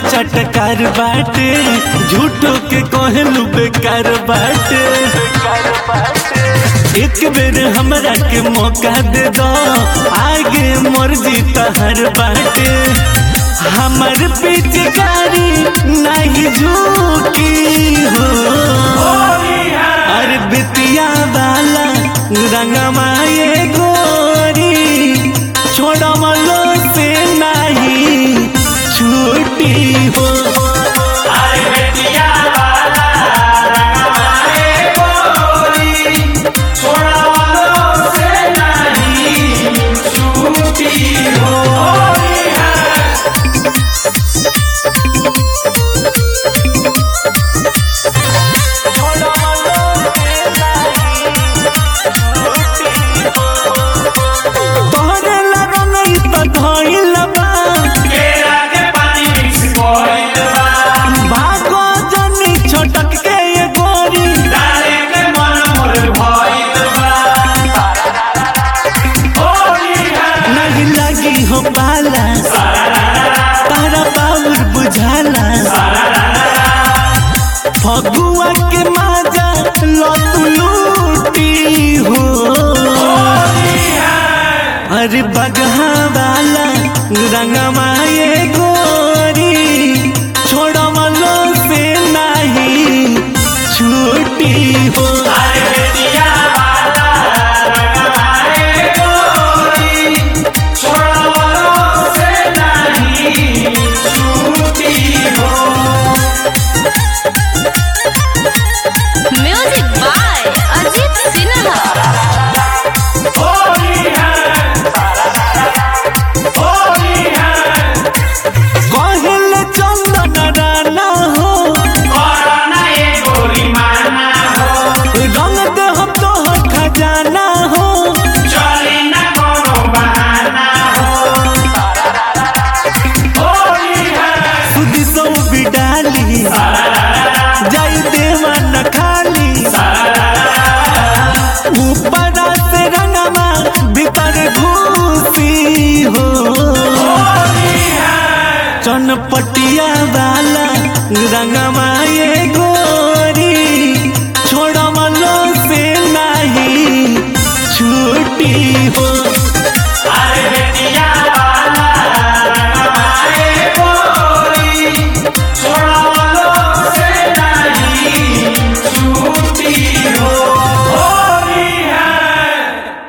चटकार बाटे झूठो के कहलू बेकार बाटे एक बेर हमरा के मौका दे दो आगे मर्जी तहर बाटे हमर पिचकारी नहीं झूठी हो अरे बितिया वाला रंगमा ये गोरी छोड़मलो से नहीं छूटी हो तोहरे ला रंगई तो धइल बा भागो जनी छोटक के ये गोरी नहीं लगी हो पाला तारा बाबुर बुझाला फगुआ के माजा लत लूटी हो अरे बगहा वाला रंगमा ये गोरी छोड़मलो से नहीं छूटी हो म्यूजिक बाय अजीत सिन्हा कहल चंदन राना हो रंग दे हम तो खजाना हो सुधी सौ बिडाली जाई देवा न खाली ऊपर से रंगमा भीतर घूसी हो चनपटिया वाला रंगमा ये गोरी छोड़मलो से नहीं छूटी हो